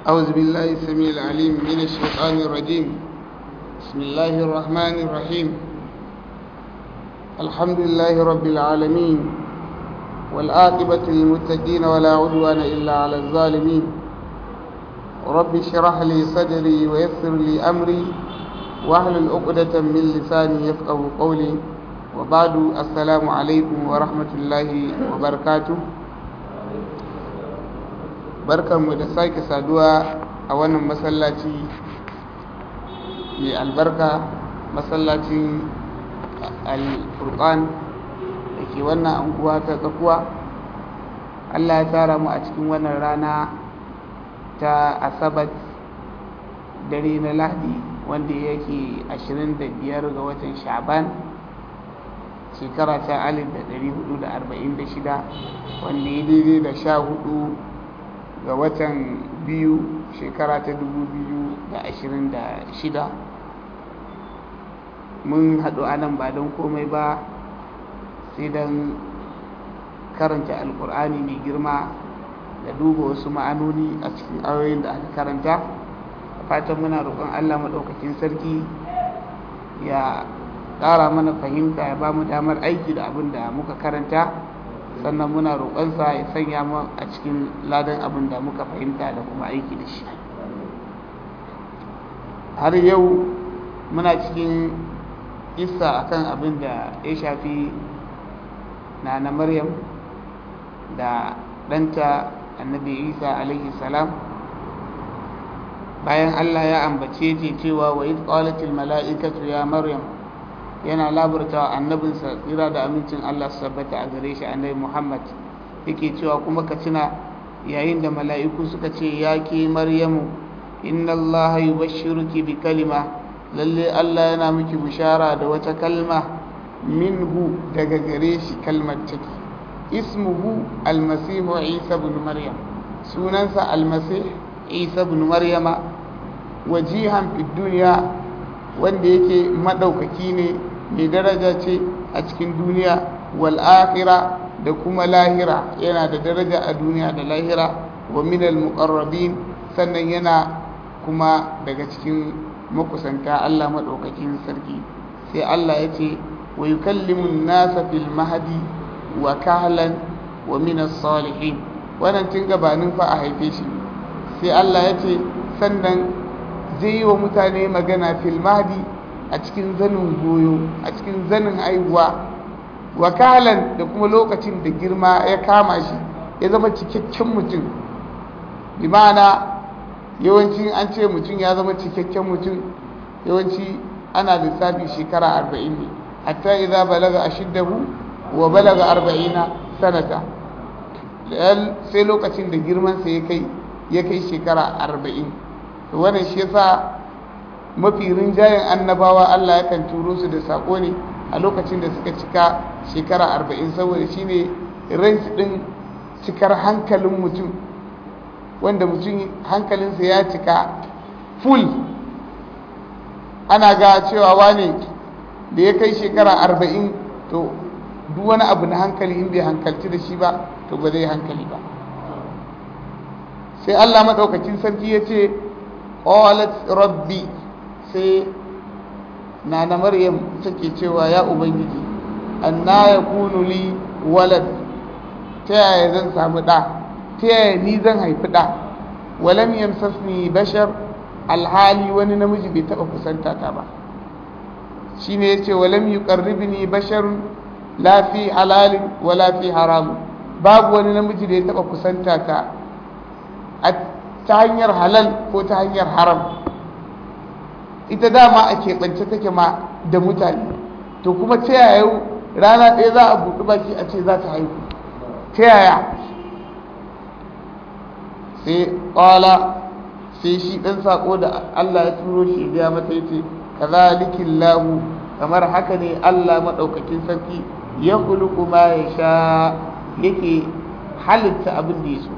أعوذ بالله السميع العليم من الشيطان الرجيم بسم الله الرحمن الرحيم الحمد لله رب العالمين والآقبة للمتقين ولا عدوان إلا على الظالمين رب اشرح لي صدري ويسر لي أمري واحلل عقدة من لساني يفقه قولي وبعد السلام عليكم ورحمة الله وبركاته barkanmu da sake saduwa a wannan masallaci mai albarka masallacin al-furqan da ke wannan anguwa ta tsakuwa allah ya tara mu a cikin wannan rana ta asabat dare na lahadi wanda yake 25 ga watan shaban shekara ta 1446 wanda ya daidai da sha hudu ga watan biyu shekara ta 2026 mun haɗu a nan ba don komai ba sai don karanta alkur'ani mai girma da duba wasu ma'anoni a cikin ayoyin da aka karanta fatan muna roƙon allah maɗaukakin sarki ya ƙara mana fahimta ya ba mu damar aiki da abin da muka karanta sannan muna roƙonsa ya sanya mu a cikin ladan abin da muka fahimta da kuma aiki da shi har yau muna cikin isa akan abin da ya shafi na na maryam da ɗanta annabi isa alaihi salam bayan allah ya ambace ce cewa wa iz qalatil mala'ikatu ya maryam yana labarta wa annabinsa tsira da amincin Allah su tabbata a gare shi annabi Muhammad yake cewa kuma ka tuna yayin da mala'iku suka ce ya ke Maryamu inna Allah yubashshiruki bi kalima lalle Allah yana miki bishara da wata kalma minhu daga gare shi kalmar take ismuhu almasihu Isa ibn Maryam sunansa almasih Isa ibn Maryama wajihan fid dunya wanda yake madaukaki ne mai daraja ce a cikin duniya wal akhira da kuma lahira yana da daraja a duniya da lahira wa minal muqarrabin sannan yana kuma daga cikin makusanta Allah madaukakin sarki sai Allah ya ce wa yukallimu nasa fil mahdi wa kahlan wa minas salihin wannan tun gabanin fa a haife shi sai Allah ya ce sannan zai yi wa mutane magana fil mahdi a cikin zanin goyo a cikin zanin haihuwa wakalan da kuma lokacin da girma ya kama shi ya zama cikakken mutum bi ma'ana yawanci an ce mutum ya zama cikakken mutum yawanci ana lissafi shekara arba'in ne hatta idza balaga ashiddahu wa balaga arba'ina sanata sai lokacin da girmansa ya kai ya kai shekara arba'in wannan shi yasa mafi rinjayen annabawa Allah yakan turo su da sako ne a lokacin da suka cika shekara arba'in saboda shine range din cikar hankalin mutum wanda mutum hankalinsa ya cika full ana ga cewa wane da ya kai shekara arba'in to duk wani abu na hankali in bai hankalci da shi ba to ba zai hankali ba sai Allah maɗaukacin sarki ya ce qalat rabbi sai na na maryam take cewa ya ubangiji anna yakunu li walad ta yaya zan samu ɗa ta yaya ni zan haifi ɗa walam yamsasni bashar alhali wani namiji bai taɓa kusanta ta ba shine yace walam yuqarribni basharun la fi halalin wala fi haram babu wani namiji da ya taɓa kusanta ta ta hanyar halal ko ta hanyar haram ita dama a keɓance take ma da mutane to kuma ta yaya rana ɗaya za a buɗi baki a ce za ta haihu ta yaya sai ƙwala sai shi ɗan saƙo da Allah ya turo shi ya mata ya ce ka zalikin lahu kamar haka ne Allah maɗaukakin sarki ya kuluku ma ya sha yake halitta abin da ya so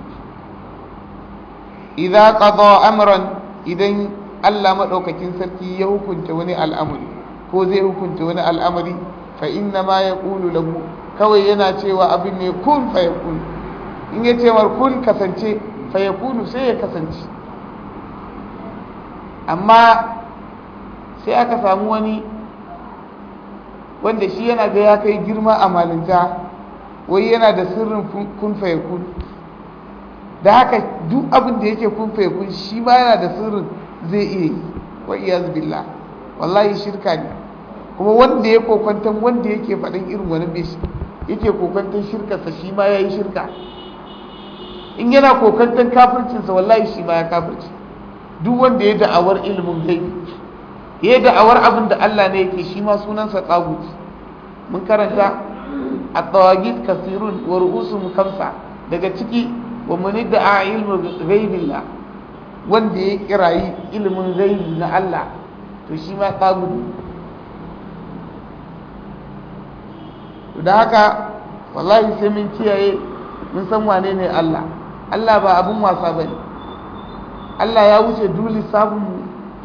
idan qada amran idan Allah maɗaukakin sarki ya hukunta wani al'amari ko zai hukunta wani al'amari fa inna ma ya ƙulu lahu kawai yana cewa abin ne kun fa ya kun in ya ce kun kasance fa ya kunu sai ya kasance amma sai aka samu wani wanda shi yana ga ya kai girma a malinta wai yana da sirrin kun kun da haka duk abin da yake kun kun shi ma yana da sirrin zai iya yi wa iyaz billah wallahi shirka ne kuma wanda ya kokwantan wanda yake faɗin irin wani bai yake kokwantan shirkarsa shi ma ya yi shirka in yana kokwantan kafircinsa wallahi shi ma ya kafirci duk wanda ya da'awar ilimin gaibi ya da'awar abin da Allah ne yake shi ma sunansa tsagut mun karanta a tsawagit kasirun wa ru'usun kamsa daga ciki wa muni da a ilmin gaibillah wanda ya kirayi ilimin gaibi na Allah to shi ma tsagut da haka wallahi sai mun kiyaye mun san wane ne Allah Allah ba abin wasa bane Allah ya wuce duli sabon mu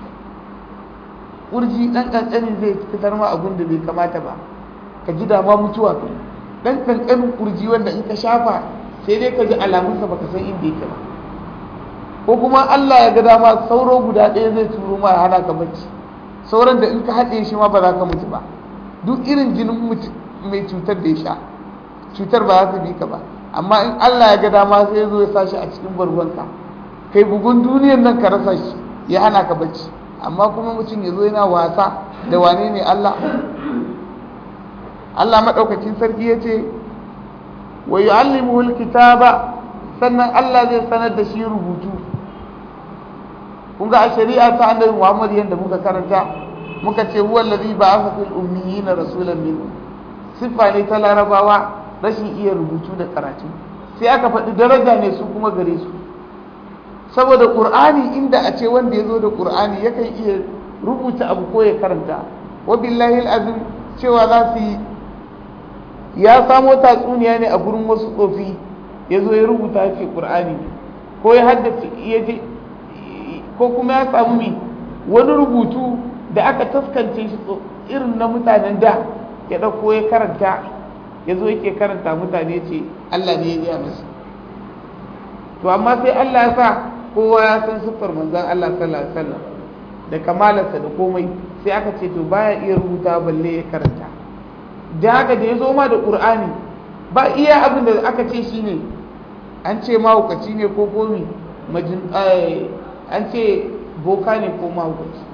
kurji dan kankani zai fitar ma abin da bai kamata ba ka ji dama mutuwa kai dan kankanin kurji wanda in ka shafa sai dai ka ji alamunsa baka san inda yake ba ko kuma Allah ya ga dama sauro guda ɗaya zai turo ma hana ka bacci sauran da in ka haɗe shi ma ba za ka mutu ba duk irin jinin mai cutar da ya sha cutar ba za ta bi ka ba amma in Allah ya ga dama sai ya zo ya sa shi a cikin bargonka kai bugun duniyar nan ka rasa shi ya hana ka bacci amma kuma mutum ya zo yana wasa da wane ne Allah Allah maɗaukakin sarki ya ce wa yu'allimuhul kitaba sannan Allah zai sanar da shi rubutu kun ga a shari'a ta annabi Muhammad yanda muka karanta muka ce huwa allazi ba'atha fil ummiyina rasulan minhum siffa ne ta larabawa rashin iya rubutu da karatu sai aka faɗi daraja ne su kuma gare su saboda ƙur'ani inda a ce wanda ya zo da ƙur'ani yakan iya rubuta abu ko ya karanta wa billahi azim cewa za su yi ya samo tatsuniya ne a gurin wasu tsofi ya zo ya rubuta ce ƙur'ani ko ya haddace ya je ko kuma ya samu mi wani rubutu da aka taskance shi irin na mutanen da ya ɗauko ya karanta ya zo yake karanta mutane ce Allah ne ya gaya masa to amma sai Allah ya sa kowa ya san siffar manzon Allah sallallahu alaihi wasallam da kamalarsa da komai sai aka ce to baya iya rubuta balle ya karanta da haka da ya zo ma da Qur'ani ba iya abin da aka ce shine an ce mahaukaci ne ko komi majin an ce boka ne ko mahaukaci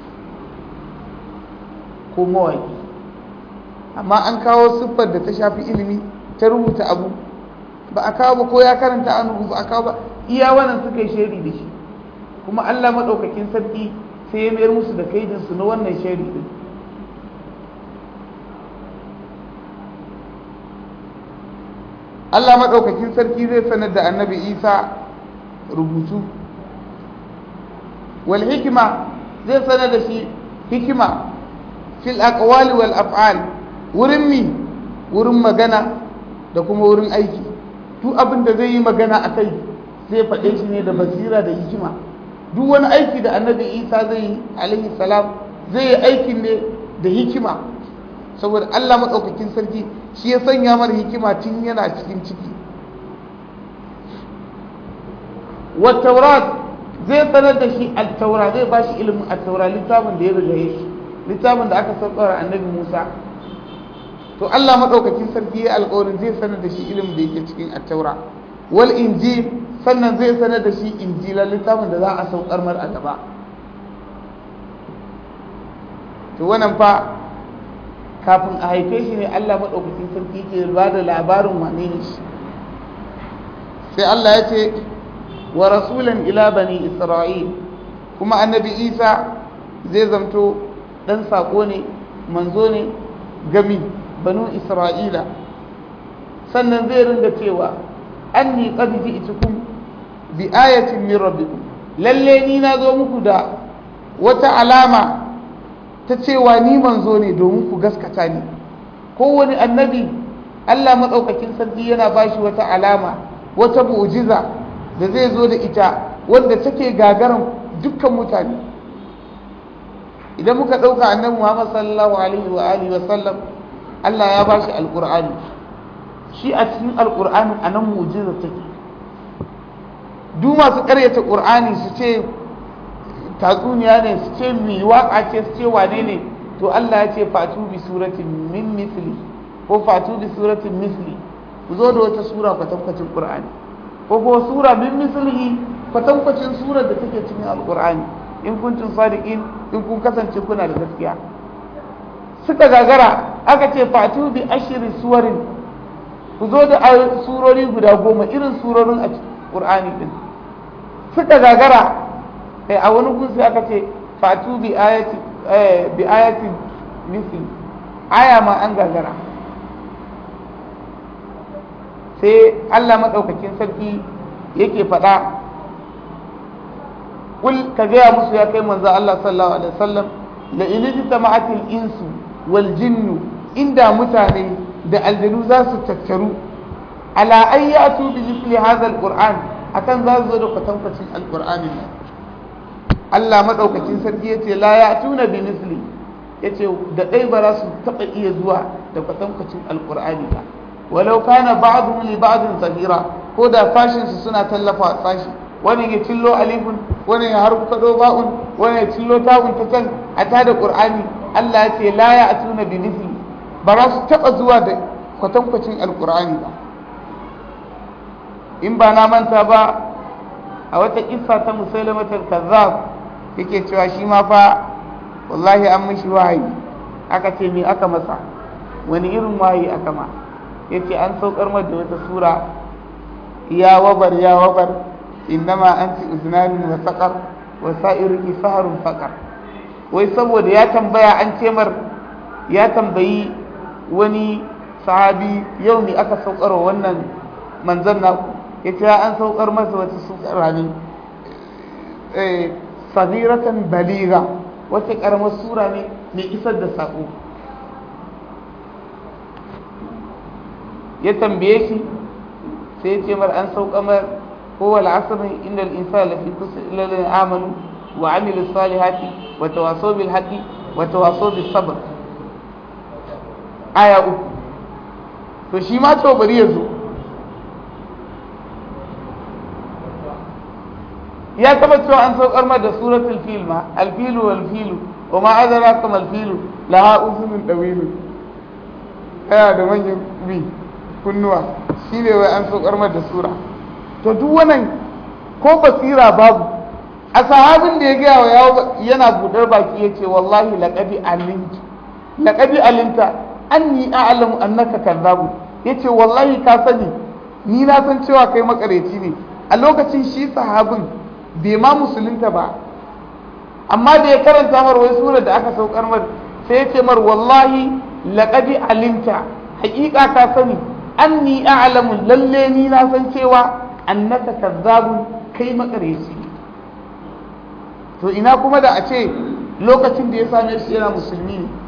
ko mawaki amma an kawo siffar da ta shafi ilimi ta rubuta abu ba a kawo ba ko ya karanta an ba a kawo ba iya wannan suka yi shari da shi kuma Allah maɗaukakin sarki sai ya mayar musu da kaidinsu na wannan shari din Allah maɗaukakin sarki zai sanar da annabi Isa rubutu wal hikima zai sanar da shi hikima fil aqwali wal af'al wurin mi wurin magana da kuma wurin aiki duk abin da zai yi magana a kai zai faɗe shi ne da basira da hikima duk wani aiki da annabi isa zai yi alaihi salam zai yi aikin ne da hikima saboda allah maɗaukakin sarki shi ya sanya mara hikima tun yana cikin ciki wattaurat zai sanar da shi altaura zai ba shi ilimin altaura littafin da ya riga shi littafin da aka saukar annabi musa to Allah maɗaukakin sarki ya alƙawarin zai sanar da shi ilimin da yake cikin attaura wal injil sannan zai sanar da shi injila littafin da za a saukar mar a gaba to wannan fa kafin a haife shi ne Allah maɗaukakin sarki ke ba da labarin wane ne shi sai Allah ya ce wa rasulan ila bani isra'il kuma annabi isa zai zamto ɗan saƙo ne manzo ne gami banu isra'ila sannan zai ringa cewa anni qad ji'tukum bi ayatin min rabbikum lalle ni na zo muku da wata alama ta cewa ni manzo ne domin ku gaskata ni kowane annabi Allah maɗaukakin sarki yana bashi wata alama wata mu'jiza da zai zo da ita wanda take gagaran dukkan mutane idan muka ɗauka annabi Muhammad sallallahu alaihi wa alihi wa sallam Allah ya bashi alqur'ani shi a cikin alqur'ani anan mu'jiza take duk masu ƙaryata qur'ani su ce tatsuniya ne su ce mi waka ce su ce wane ne to Allah ya ce fatu bi suratin min misli ko fatu bi suratin misli ku zo da wata sura kwatankwacin qur'ani ko ko sura min mislihi kwatankwacin surar da take cikin alqur'ani in kuntum sadiqin in kun kasance kuna da gaskiya suka gagara aka ce fatu bi ashri suwarin ku zo da surori guda goma irin surorin a qur'ani din suka gagara sai a wani gun sai aka ce fatu bi ayati bi ayati misli aya ma an gagara sai Allah madaukakin sarki yake faɗa kul ka gaya musu ya kai manzo Allah sallallahu alaihi wasallam la in jama'atil insu wal jinnu inda mutane da aljanu za su tattaru ala an ya'tu bi mithli hadha alquran akan za su zo da kwatankwacin alqur'ani Allah madaukakin sarki yace la ya'tuna bi mithli yace da dai ba za su taba iya zuwa da kwatankwacin alqur'ani ba walau kana ba'dhum li ba'dhin zahira ko da fashin su suna tallafa sashi wani ya cillo alifun wani ya harfado ba'un wani ya cillo ta'un ta can a tada qur'ani Allah ya ce la ya'tuna bi mithli ba za su taba zuwa da kwatankwacin alqur'ani ba in ba na manta ba a wata kissa ta musailamatul kazzab yake cewa shi ma fa wallahi an mishi wahayi aka ce me aka masa wani irin wahayi aka ma yace an saukar da wata sura ya wabar ya wabar innama anti uznanin wa saqar wa sa'iruki saharun faqar wai saboda ya tambaya an ce mar ya tambayi wani sahabi yau ne aka saukar wannan manzon naku yace an saukar masa wata sura ne eh sabiratan baliga wata karamar sura ne mai isar da sako ya tambaye shi sai ya ce mar an sauka mar kowa al'asr inda al'insa lafi kusa ilalin amanu wa amilu salihati wa tawaso bil haqqi wa tawaso bis sabr aya uku to shi ma to bari ya zo ya taba cewa an saukar ma da suratul fil ma alfilu wal filu wa ma adraka mal filu laha uzunun dawilu yana da manyan bi kunnuwa shi ne wai an saukar da sura to duk wannan ko basira babu a sahabin da ya gaya wa yawo yana budar baki ya ce wallahi laƙabi alinta laƙabi alinta anni a'lamu annaka kazzabu yace wallahi ka sani ni na san cewa kai makareci ne a lokacin shi sahabin bai ma musulunta ba amma da ya karanta mar wai sura da aka saukar mar sai ya ce mar wallahi laqad alimta haƙiƙa ka sani anni a'lamu lalle ni na san cewa annaka kazzabun kai makareci to ina kuma da a ce lokacin da ya same shi yana musulmi ne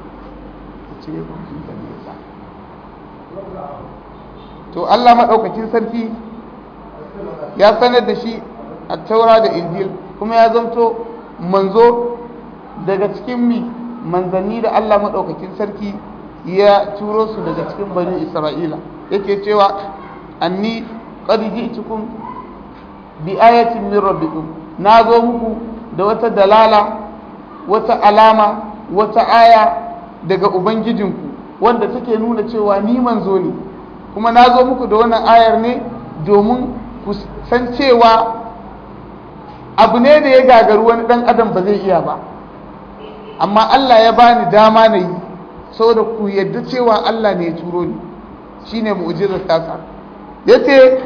to Allah maɗaukakin sarki ya sanar da shi a taura da injil kuma ya zamto manzo daga cikin mi manzanni da Allah maɗaukakin sarki ya turo su daga cikin bani isra'ila yake cewa anni qad ji'tukum bi ayatin min rabbikum na zo muku da wata dalala wata alama wata aya daga ubangijinku wanda take nuna cewa ni manzo ne kuma na zo muku da wannan ayar ne domin ku san cewa abu ne da ya gagaru wani dan adam ba zai iya ba amma Allah ya bani dama na yi saboda ku yadda cewa Allah ne ya turo ni shine mu'jizar tasa yace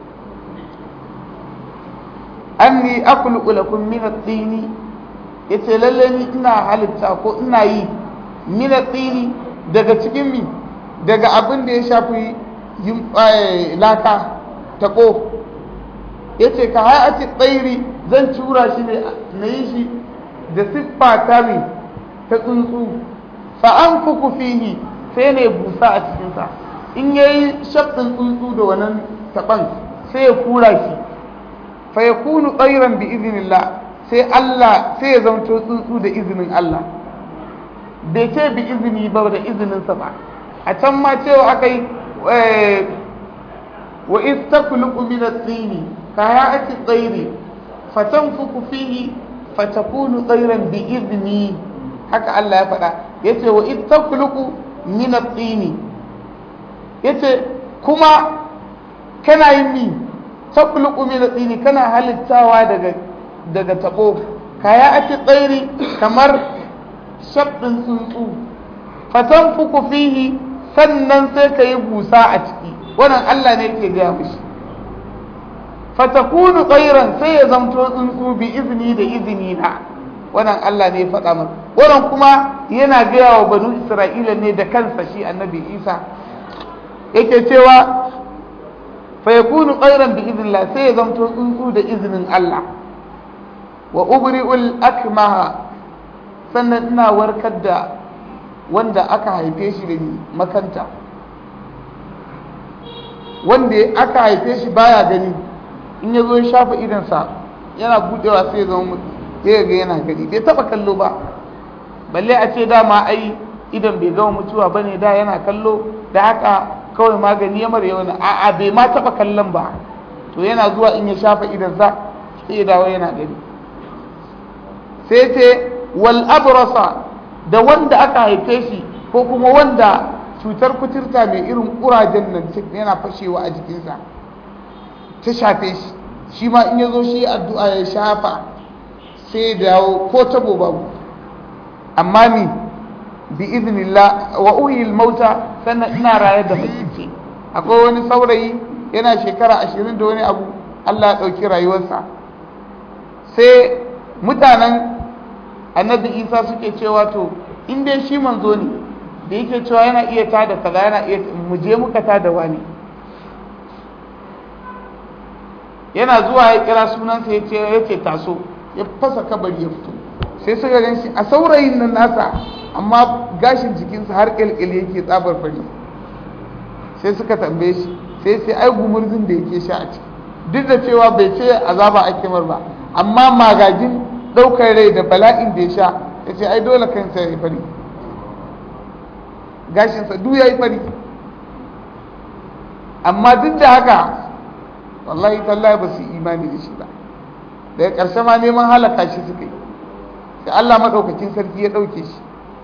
anni akhluqu lakum min at-tini yace lalle ni ina halitta ko ina yi min at-tini daga cikin mi daga abin da ya shafi yin laka tako yace ka hayati tsairi zan tura shi ne na yi shi da siffa ta mi ta tsuntsu fa an fuku fihi sai ne busa a cikinsa in yayi shaɗin tsuntsu da wannan taɓan sai ya kura shi fa ya kunu tsairan bi izinillah sai Allah sai ya zamto tsuntsu da izinin Allah bai ce bi izini ba da izininsa ba a can ma cewa aka yi wa istaqluqu min at-tini ka ya'ti tsairi fatanfuku fihi fatakunu tsairan bi izni haka Allah ya faɗa yace wa id takhluqu min at-tini yace kuma kana yin mi takhluqu min at-tini kana halittawa daga daga tabo kaya ake tsairi kamar shabbin tsuntsu fatanfuku fihi sannan sai ka yi busa a ciki wannan Allah ne ke gaya mishi fatakunu tsairan sai ya zamto tsuntsu bi izini da izini na wannan Allah ne ya faɗa masa wannan kuma yana gaya wa banu Isra'ila ne da kansa shi annabi Isa yake cewa fa yakunu tsairan bi iznillah sai ya zamto tsuntsu da izinin Allah wa ubri'ul akmaha sannan ina warkar da wanda aka haife shi da makanta wanda aka haife shi baya gani in ya zo ya shafa idansa yana budewa sai ya zama ya ga yana gani bai taba kallo ba balle a ce dama ai idan bai gama mutuwa ba ne da yana kallo da haka kawai magani ya mara yawan a'a bai ma taba kallon ba to yana zuwa in ya shafa idansa sai ya dawo yana gani sai ce wal abrasa da wanda aka haife shi ko kuma wanda cutar kuturta mai irin ƙurajen nan yana fashewa a jikinsa ta shafe shi shi ma in ya zo shi addu'a ya shafa sai dawo ko tabo babu amma ni bi iznillah wa uhil mauta sannan ina raye da mace akwai wani saurayi yana shekara ashirin da wani abu Allah ya ɗauki rayuwarsa sai mutanen annabi isa suke cewa to in dai shi manzo ne da yake cewa yana iya tada kaza yana iya mu je muka tada wani yana zuwa ya kira sunansa ya ce ya ce taso ya fasa kabari ya fito sai suka gan shi a saurayin nan nasa amma gashin jikinsa har ƙilƙil yake tsabar fari sai suka tambaye shi sai sai ai gumurzin da yake sha a ciki duk da cewa bai ce azaba ake mar ba amma magagin ɗaukar rai da bala'in da ya sha ya ce ai dole kansa ya yi fari gashinsa duk ya yi fari amma duk da haka wallahi tallahi ba su imani da shi ba daga ƙarshe ma neman halaka shi suka yi sai Allah maɗaukakin sarki ya ɗauke shi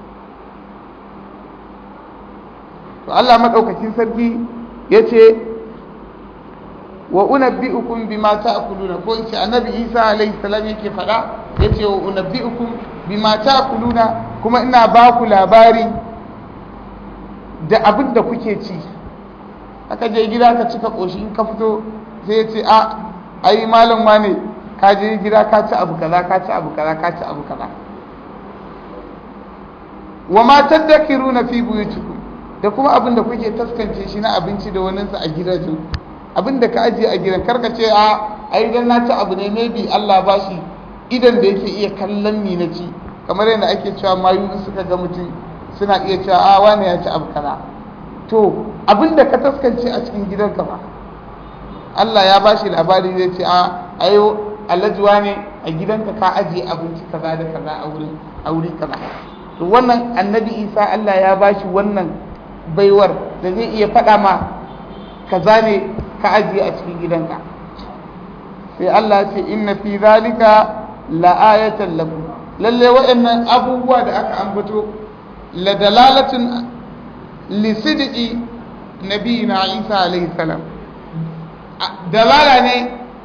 to Allah maɗaukakin sarki ya ce wa unabbi'ukum bima ta'kuluna ko in ce annabi Isa alaihi salam yake faɗa ya ce wa unabbi'ukum bima ta'kuluna kuma ina ba ku labari da abin da kuke ci aka je gida ka cika ƙoshi in ka fito sai ya ce a ai malam ne ka je gida ka ci abu kaza ka ci abu kaza ka ci abu kaza wa ma tadakiruna fi buyutikum da kuma abin da kuke taskance shi na abinci da wani sa a gidajen abin da ka ajiye a gidan karka ce a ai dan na ci abu ne maybe Allah ba shi idan da yake iya kallon ni na ci kamar yadda ake cewa mayu suka ga mutum suna iya cewa a wani ya ci abu kaza to abin da ka taskance a cikin gidanka ba Allah ya bashi labari zai ce a ayo alajuwa ne a gidanka ka ajiye abinci kaza da kaza a wurin a wuri kaza to wannan annabi Isa Allah ya bashi wannan baiwar da zai iya faɗa ma kaza ne ka ajiye a cikin gidanka sai Allah ya ce inna fi zalika la'ayatan lakum lalle waɗannan abubuwa da aka ambato la dalalatin li sidqi nabiyina Isa alaihi salam dalala ne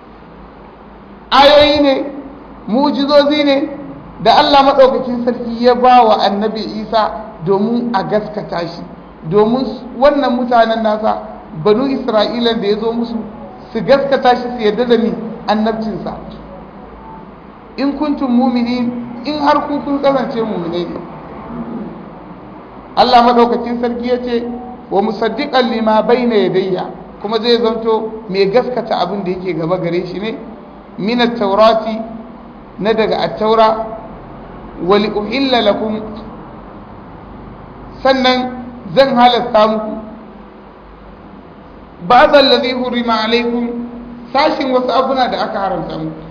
ayoyi ne mujizozi ne da Allah maɗaukakin sarki ya ba wa annabi isa domin a gaskata shi domin wannan mutanen nasa banu isra'ilan da ya zo musu su gaskata shi su yarda da ni annabcinsa in kuntum mumini in har ku kun kasance mumine ne Allah maɗaukakin sarki ya ce wa musaddiqan lima bayna yadayya kuma zai zanto mai gaskata abin da yake gaba gare shi ne min taurati na daga at-taura wali uhilla lakum sannan zan halasta muku ba'd alladhi hurima alaikum sashin wasu abuna da aka haramta muku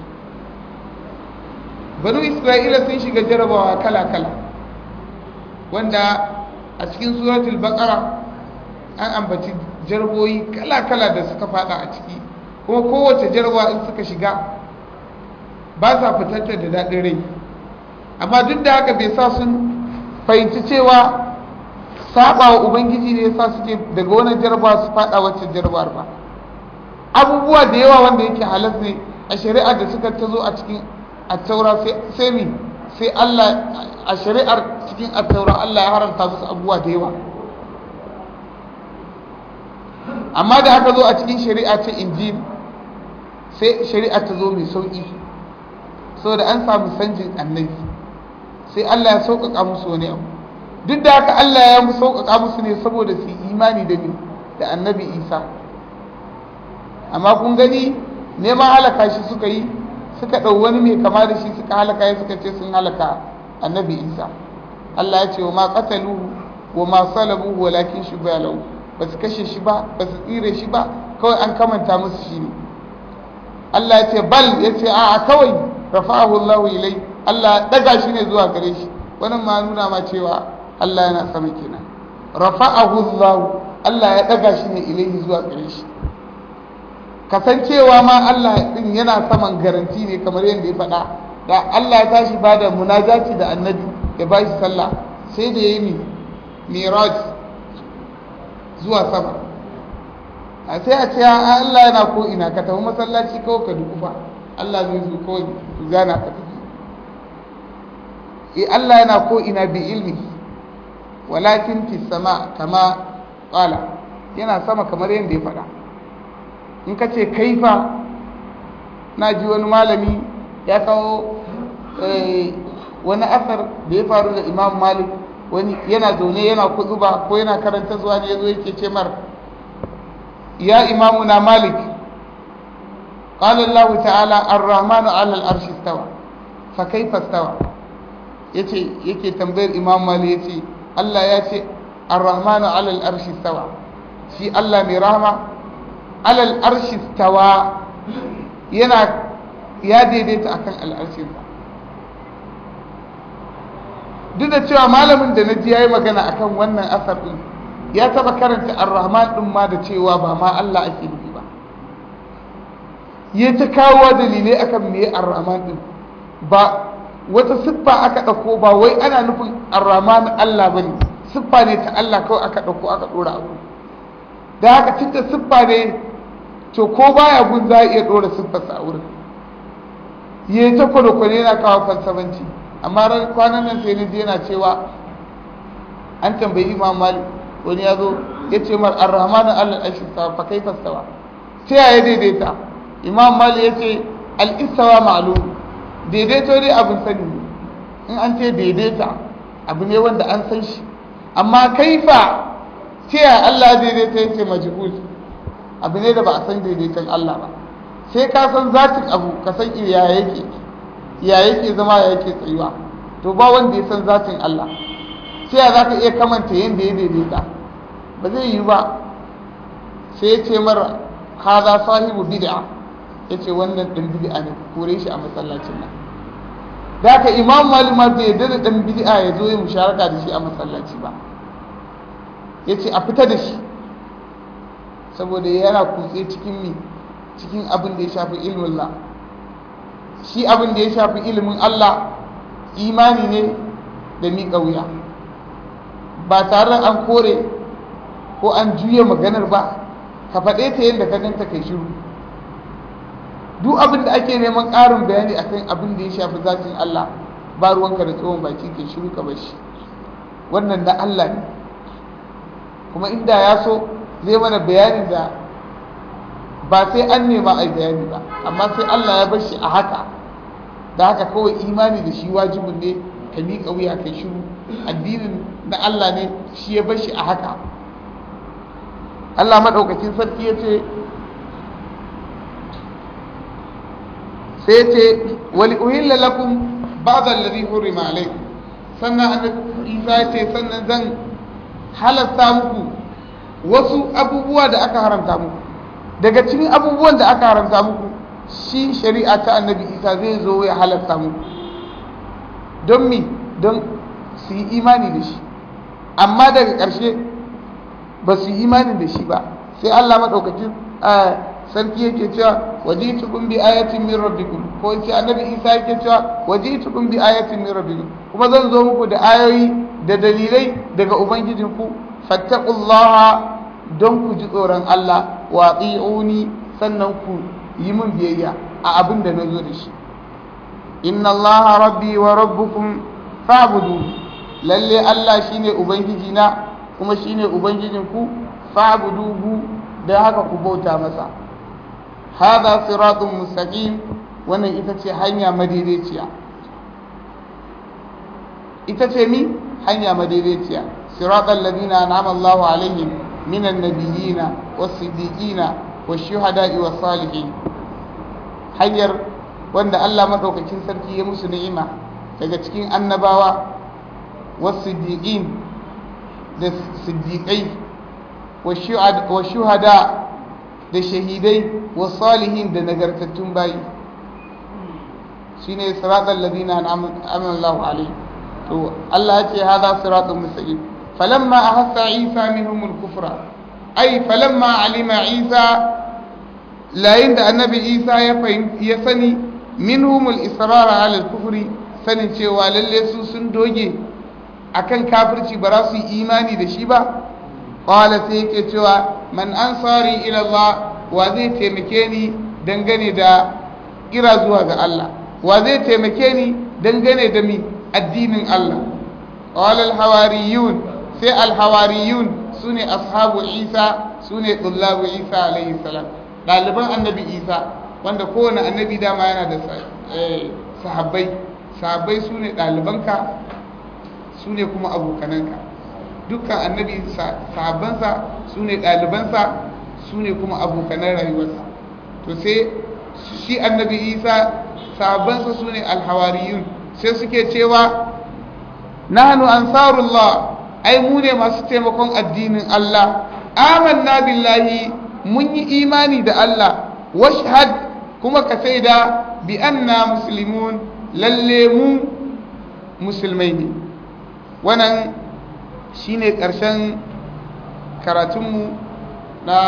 banu isra'ila sun shiga jarabawa kala kala wanda a cikin suratul baqara an ambaci jaraboyi kala-kala da suka fada a ciki kuma kowace jarabawa in suka shiga ba sa fitanta da daɗin rai amma duk da haka bai sa sun fahimci cewa saba wa ubangiji ne yasa suke daga wannan jarabawa su fada wacce jarabawar ba abubuwa da yawa wanda yake halas ne a shari'ar da suka tazo a cikin attaura sai mi sai Allah a shari'ar cikin attaura Allah ya haramta musu abubuwa da yawa amma da aka zo a cikin shari'a ce injil sai shari'a ta zo mai sauki saboda an samu sanjin annabi sai Allah ya sauƙaƙa musu wani abu duk da haka Allah ya mu sauƙaƙa musu ne saboda su imani da ni da annabi Isa amma kun gani neman halaka shi suka yi suka ɗau wani mai kama da shi suka halaka ya suka ce sun halaka annabi Isa Allah ya ce wa ma qataluhu wa ma salabuhu walakin shubha lahu ba su kashe shi ba ba su tsire shi ba kawai an kamanta musu shi ne Allah ya ce bal ya ce a'a kawai rafa'ahu Allah ilai Allah daga shi ne zuwa gare shi wannan ma nuna ma cewa Allah yana sama kenan rafa'ahu Allah Allah ya daga shi ne ilaihi zuwa gare shi kasancewa ma Allah din yana saman garanti ne kamar yadda ya faɗa da Allah ya tashi bada munajati da annabi ya ba shi sallah sai da yayi miraj zuwa sama a sai a ce Allah yana ko ina ka tafi masallaci kawai ka dukufa Allah zai zo kawai gana ka tafi e Allah yana ko ina bi ilmi walakin fi sama kama qala yana sama kamar yadda ya faɗa in ka ce kaifa na ji wani malami ya kawo wani asar da ya faru da imam malik wani yana zaune yana kuzuba ko yana karanta zuwa ne ya zo yake ce mar ya imamuna malik قال الله تعالى الرحمن على العرش استوى فكيف استوى yace yake tambayar imam mali yace Allah ya ce ar-rahmanu ala al-arshi stawa shi Allah mai rahama ala al-arshi stawa yana ya daidaita akan al-arshin duk da cewa malamin da naji yayi magana akan wannan asar din ya taba karanta ar-rahman din ma da cewa ba ma Allah ake nufi ba ya ta kawo dalilai akan me ar-rahman din ba wata siffa aka ɗauko ba wai ana nufin ar-rahman Allah bane siffa ne ta Allah kawai aka ɗauko aka ɗora abu da haka tunda siffa ne to ko baya gun za a iya ɗora siffarsa a wurin ya ta kwane-kwane yana kawo falsafanci amma ran kwanan nan sai naji yana cewa an tambayi imam malik wani ya zo ya ce mar ar-rahmanu allah al-istawa fa kaifa stawa ta yaya daidaita imam malik ya ce al-istawa ma'lum daidaito dai abin sani ne in an ce daidaita abu ne wanda an san shi amma kaifa ta yaya allah daidaita ya ce majhul abu ne da ba a san daidaiton allah ba sai ka san zatin abu ka san ya yake ya yake zama ya yake tsayuwa to ba wanda ya san zatin Allah sai ya zaka iya kamanta yanda ya daidaita ba zai yi ba sai ya ce mara haza sahibu bid'a ya ce wannan ɗan bid'a ne kore shi a masallacin nan da haka imam malima bai yarda da ɗan bid'a ya zo ya musharaka da shi a masallaci ba ya ce a fita da shi saboda yana kutse cikin mi cikin abin da ya shafi ilmin Allah shi abin da ya shafi ilimin Allah imani ne da miƙa wuya ba tare an kore ko an juya maganar ba ka faɗe ta yadda ka ganta kai shiru duk abin da ake neman ƙarin bayani akan abin da ya shafi zatin Allah ba ruwanka da tsohon baki kai shiru ka bashi wannan na Allah ne kuma inda ya so zai mana bayanin da ba sai an nema a bayani ba amma sai Allah ya bar shi a haka da haka kawai imani da shi wajibin ne ka miƙa wuya kai shiru addinin na Allah ne shi ya bar shi a haka Allah maɗaukakin sarki ya ce sai ce wali uhilla lakum ba'da alladhi hurima alaykum sannan annabi Isa ya ce sannan zan halasta muku wasu abubuwa da aka haramta muku daga cikin abubuwan da aka haramta muku shi shari'a ta annabi isa zai zo ya halatta muku don mi don su yi imani da shi amma daga ƙarshe ba su yi imani da shi ba sai allah maɗaukaki sarki yake cewa wajitukum bi ayatin min rabbikum ko yace annabi Isa yake cewa wajitukum bi ayatin min rabbikum kuma zan zo muku da ayoyi da dalilai daga ubangijinku fattaqullaha don ku ji tsoron Allah wa ati'uni sannan ku yi min biyayya a abin da nazo da shi inna allaha rabbi wa rabbukum fa'budu lalle Allah shine ubangiji na kuma shine ubangijinku fa'buduhu da haka ku bauta masa hada siratun mustaqim wannan ita ce hanya madaidaiciya ita ce mi hanya madaidaiciya siratal ladina an'ama Allahu alaihim minan nabiyina was-siddiqina wash-shuhada'i was-salihin hanyar wanda Allah madaukakin sarki ya musu ni'ima daga cikin annabawa was-siddiqin da siddiqai wash-shuhada da shahidai was-salihin da nagartattun bayi shine siratal ladina an'ama Allahu alaihim to Allah ya ce hada siratun mustaqim falamma ahassa isa minhum al-kufra ay falamma alima isa layin da annabi isa ya ya sani minhum al-israr ala al-kufri sanin cewa lalle su sun doge akan kafirci ba za su yi imani da shi ba qala sai yake cewa man ansari ila Allah wa zai taimake ni dangane da kira zuwa ga Allah wa zai taimake ni dangane da mi addinin Allah qala al-hawariyun sai al-hawariyun sune ashabu Isa sune tullabu Isa alayhi salam daliban annabi Isa wanda kowane annabi dama yana da sahabbai sahabbai sune dalibanka sune kuma abokananka dukkan annabi sahabbansa sune dalibansa sune kuma abokanan rayuwarsa to sai shi annabi Isa sahabbansa sune al-hawariyun sai suke cewa nahnu ansarullah ai mu ne masu taimakon addinin Allah amanna billahi mun yi imani da Allah washhad kuma ka sai da bi anna muslimun lalle mu musulmai ne wannan shine ƙarshen karatunmu na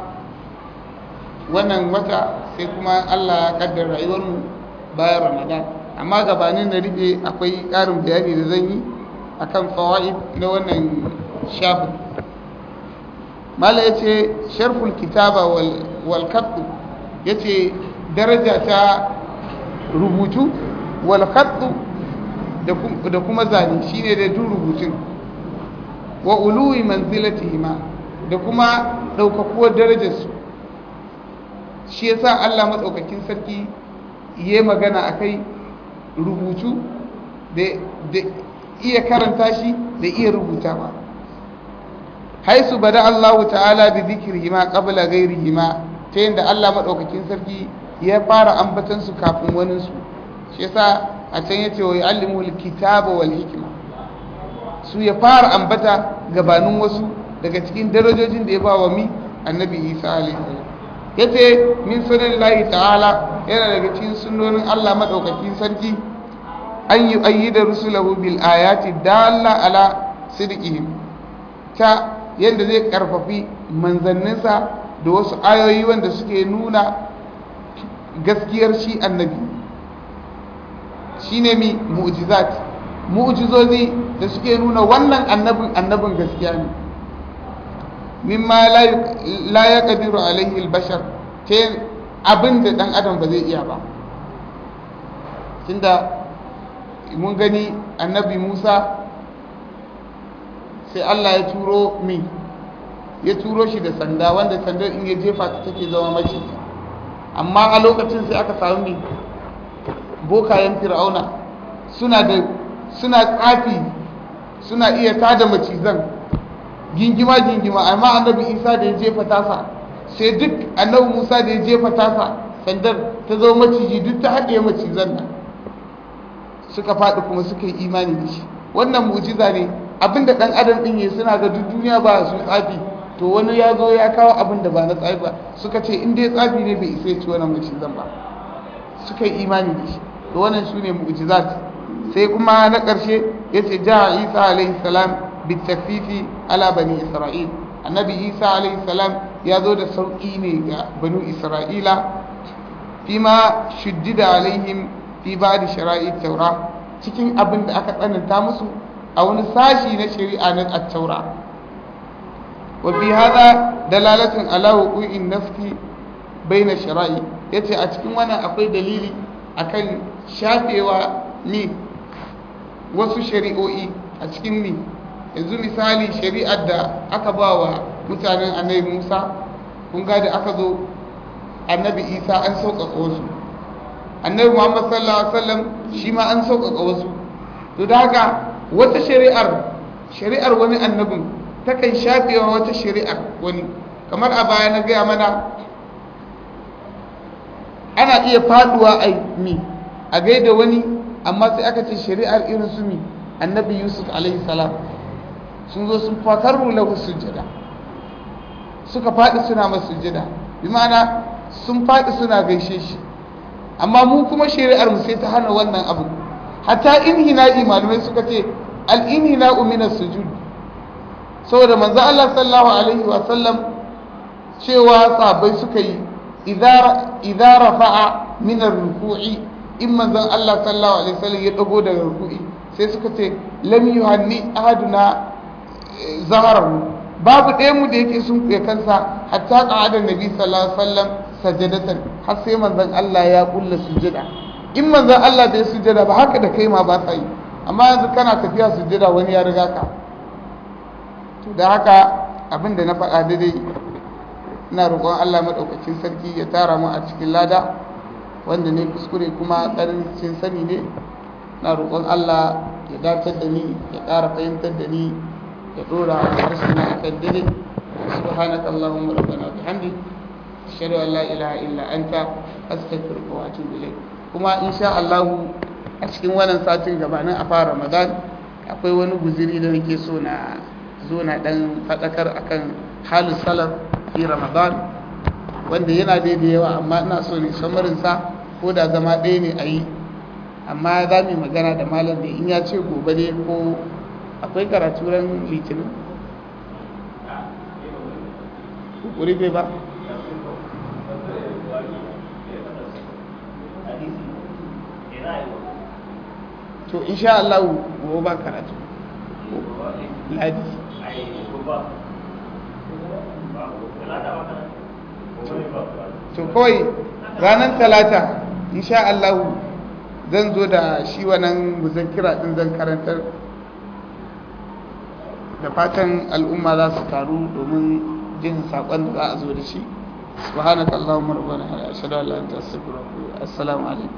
wannan wata sai kuma Allah ya kaddara rayuwarmu bayan Ramadan amma gabanin na rufe akwai ƙarin bayani da zan yi a kan fawa'id na wannan shafin mala ya ce sharful kitaba wal kattu ya ce daraja ta rubutu wal kattu da kuma zane shine da duk rubutun wa uluwi manzilatihima da kuma ɗaukakuwar darajarsu shi yasa Allah matsaukakin sarki ya magana a kai rubutu da iya karanta shi da iya rubuta ba haisu bada Allah ta'ala bi zikirhima qabla ghairihima ta yadda Allah madaukakin sarki ya fara ambatan su kafin wani su shi yasa a can yace wa yu'allimul kitaba wal hikma su ya fara ambata gabanin wasu daga cikin darajojin da ya ba wa mi annabi Isa alaihi salam yace min sunallahi ta'ala yana daga cikin sunnonin Allah madaukakin sarki an yi ayyida rusulahu bil ayati dalla ala sidqihim ta yadda zai karfafi manzanninsa da wasu ayoyi wanda suke nuna gaskiyar shi annabi shine mi mu'jizat mu'jizozi da suke nuna wannan annabin annabin gaskiya ne mimma la yaqdiru alaihi al-bashar ta abin da dan adam ba zai iya ba tunda mun gani annabi musa sai allah ya turo min ya turo shi da sanda wanda sandar in ya jefa ta take zama maciji amma a lokacin sai aka samu min bokayen fir'auna suna da suna tsafi suna iya tada macizan gingima gingima amma annabi isa da ya jefa tasa sai duk annabi musa da ya jefa tasa sandar ta zo maciji duk ta haɗe macizan nan suka faɗi kuma suka yi imani da shi wannan mu'jiza ne abinda ɗan adam ɗin yi suna ga duk duniya ba su tsafi to wani ya zo ya kawo abin da ba na tsafi ba suka ce in dai tsafi ne bai isa ya ci wannan macizan ba suka yi imani da shi to wannan su ne mu'jizat sai kuma na ƙarshe ya ce ja isa alaihi salam bitafifi ala bani isra'il annabi isa alaihi salam ya zo da sauƙi ne ga banu isra'ila fima shuddida alaihim fi ba'di shara'i taura cikin abin da aka tsananta musu a wani sashi na shari'a na at-taura wa fi hada dalalatun ala wuqu'in nafki baina shara'i yace a cikin wannan akwai dalili akan shafewa ni wasu shari'o'i a cikin ni yanzu misali shari'ar da aka ba wa mutanen annabi musa kun ga da aka zo annabi isa an sauƙaƙa wasu annabi muhammad sallallahu alaihi wasallam shi ma an sauƙaƙa wasu to da haka wata shari'ar shari'ar wani annabin takan shafewa wata shari'ar wani kamar a baya na gaya mana ana iya faduwa a mi a gaida wani amma sai aka ce shari'ar irin su mi annabi yusuf alaihi salam sun zo sun fakarru lahu sujjada suka faɗi suna masu sujjada bi ma'ana sun faɗi suna gaishe shi amma mu kuma shari'ar mu sai ta hana wannan abu hatta inhina'i malamai suka ce al-inhina'u min as-sujud saboda manzo Allah sallallahu alaihi wa sallam cewa sahabbai suka yi idza rafa'a min ar-ruku'i in manzon Allah sallallahu alaihi wasallam ya dago daga ruku'i sai suka ce lam yuhanni ahaduna zaharahu babu ɗaya mu da yake sun kuya kansa hatta qa'ada nabi sallallahu alaihi wasallam sajadatan har sai manzon Allah ya kulla sujada in manzon Allah bai sujada ba haka da kai ma ba sa yi amma yanzu kana tafiya sujada wani ya riga ka to da haka abin da na faɗa daidai ina roƙon Allah maɗaukacin sarki ya tara mu a cikin lada wanda ne kuskure kuma ƙarancin sani ne na roƙon Allah ya datar da ni ya ƙara fahimtar da ni ya ɗora harshe na akan dare subhanaka allahumma rabbana bihamdik ashhadu an la ilaha illa anta astaghfiruka wa atubu ilayk kuma insha Allah a cikin wannan satin gabanin a fara Ramadan akwai wani guziri da nake so na zo na dan faɗakar akan halin salaf fi ramadan wanda yana da yawa amma ina so ne samarinsa ko da zama ɗaya ne a yi amma za mu magana da malam da in ya ce gobe ne ko akwai karatu ran litinin kukuri bai ba to insha Allah gobe ba karatu ladi to kawai ranar talata insha Allah zan zo da shi wannan muzakkira din zan karantar da fatan al'umma za su taru domin jin saƙon da za a zo da shi subhanaka allahumma rabbana ashhadu an la ilaha illa anta astaghfiruka wa atubu assalamu alaikum